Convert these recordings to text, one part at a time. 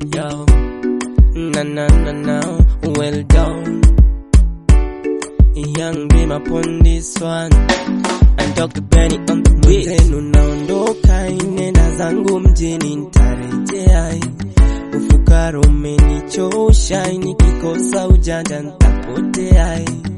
Yo, na na na na, well done. Young be upon this one. I Dr. Benny on the beat. Zenu naondoka nenda zangu mjini nitarejea. Ufukara umenichosha, nikikosa ujanja nitapotea.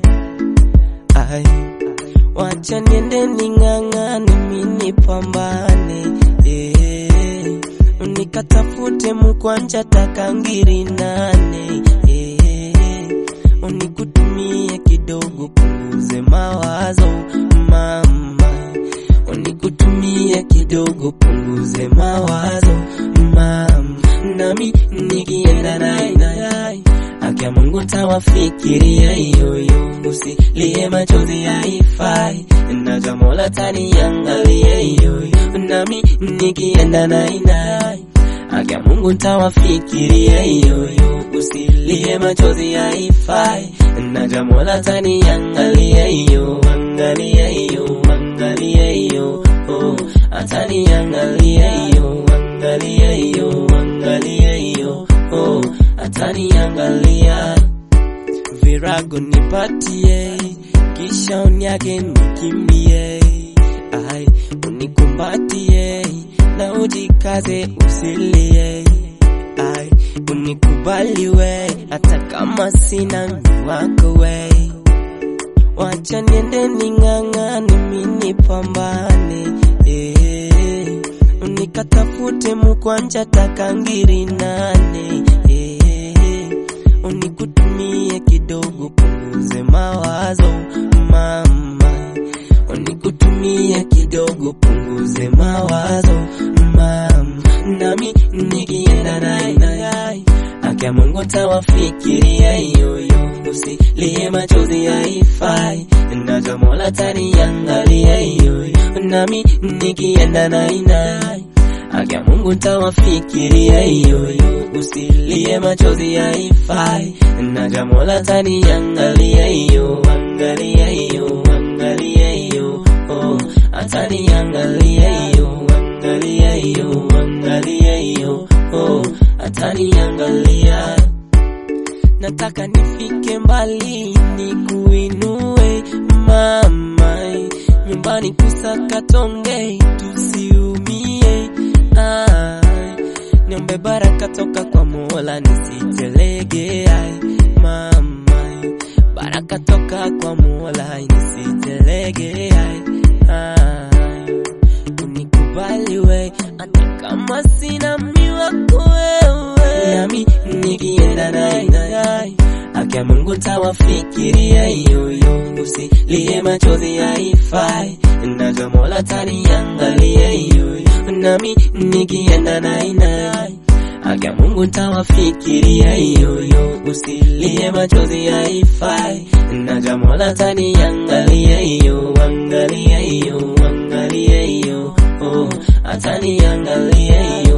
Ai, wacha niende ning'ang'ane, mimi nipambane eh, nikatafute mkwanja takangiri nane eh, unikutumie kidogo punguze mawazo mama, unikutumie kidogo punguze mawazo mama, nami nikienda naye naye Akia Mungu tawafikiria yoyo, usilie machozi haifai, naja Mola taniangalia yoyo, nami nikienda naye naye Akia Mungu tawafikiria yoyo, usilie machozi haifai, naja Mola taniangalia yo, angalia yo, angalia yo, oh, ataniangalia yo, angalia yo, angalia yo, oh, ataniangalia virago nipatie, kisha unyage nikimbie, ai unikumbatie na ujikaze usilie, ai unikubali we, hata kama sina mtu wako we, wacha niende ning'ang'ane, mimi nipambane eh, unikatafute mkwanja takangiri nane eh, unikutumie kidogo punguze mawazo mama, unikutumie kidogo punguze mawazo mama, nami nikienda naye naye Akia Mungu tawafikiria yoyo, usilie machozi haifai, naja Mola taniangalia yoyo, nami nikienda naye naye Akia Mungu tawafikiria yoyo, usilie machozi haifai, naja Mola taniangalia yo, angalia yo, angalia yo, oh, ataniangalia yo, angalia yo, angalia yo, oh, ataniangalia. Nataka nifike mbali nikuinue mama, nyumbani kusaka tonge tusiumie. Ai, niombe baraka toka kwa Mola nisitelege. Ai, mama, baraka toka kwa Mola nisitelege. Ai, ai, unikubali we, hata kama sina miwako wewe, nami nikienda naye naye Akia Mungu tawafikiria yoyo, usilie machozi haifai, naja Mola taniangalia yoyo, nami nikienda naye naye Akia Mungu tawafikiria yoyo, usilie machozi haifai, naja Mola taniangalia yo, angalia yo, angalia yo, oh, ataniangalia yo